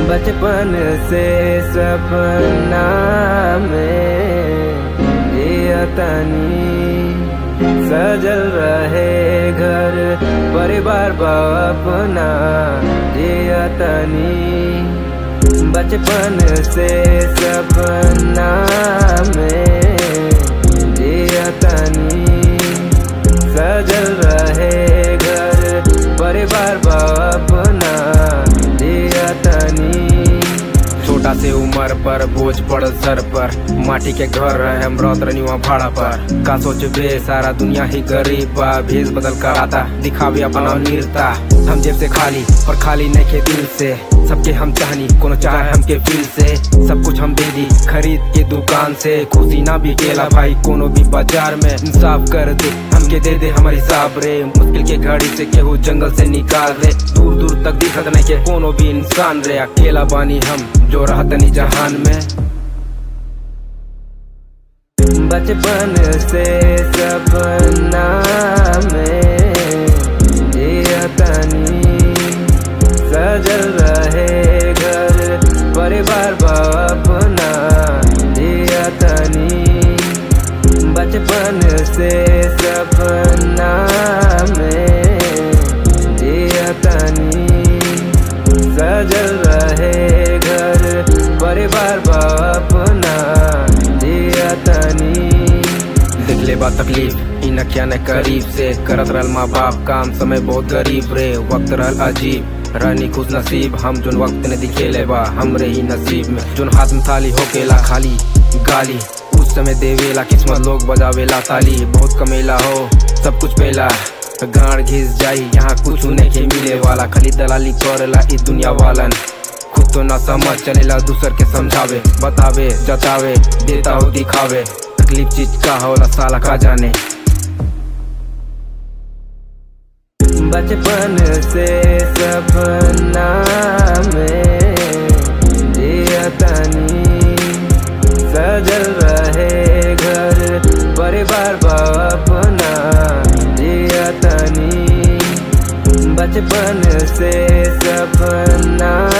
बचपन से सपना में जिया तनी सजल रहे घर परिवार बापना जिया तनी बचपन से सपना में जिया तनी सजल रहे घर परिवार बापना जिया तनी छोटा से उम्र पर बोझ पड़ल सर पर माटी के घर रहे हम रत रही वहाँ भाड़ा पर का सोचबे सारा दुनिया ही गरीब बा भेज बदल कर आता दिखावे अपना नीरता हम जेब से खाली पर खाली नहीं के दिल से सबके हम चाहनी कोनो चाहे हमके फील से सब कुछ हम दे दी खरीद के दुकान से खुशी ना भी केला भाई कोनो भी बाजार में इंसाफ कर दे हमके दे दे हमारी हिसाब रे मुश्किल के घड़ी से केहू जंगल से निकाल रे दूर दूर तक दिखत नहीं के कोनो भी इंसान रे अकेला बानी हम जो रहतनी जहान में बचपन से सपना में जिया तनी सजल रहे घर परिवार बापना जिया तनी बचपन से सपना में जिया तनी सजल रहे घर परिवार बापना जिया तनी देख ले बा तकलीफ इन क्या न करीब से करत रहल माँ बाप काम समय बहुत गरीब रे वक्त रहल अजीब रहनी खुश नसीब हम जोन वक्त ने दिखेले बा हमरे ही नसीब में जोन हाथ में थाली होकेला खाली गाली उस समय देवेला किस्मत लोग बजावेला ताली बहुत कमेला हो सब कुछ पेला गाड़ घिस जाई यहाँ कुछ नहीं के मिले वाला खाली दलाली करेला इस दुनिया वालन खुद तो ना समझ चलेला दूसर के समझावे बतावे जतावे देता हो दिखावे तकलीफ चीज का होला साला का जाने बचपन से सपना में जिया तनी सजल रहे घर परिवार बापना जिया तनी बचपन से सपना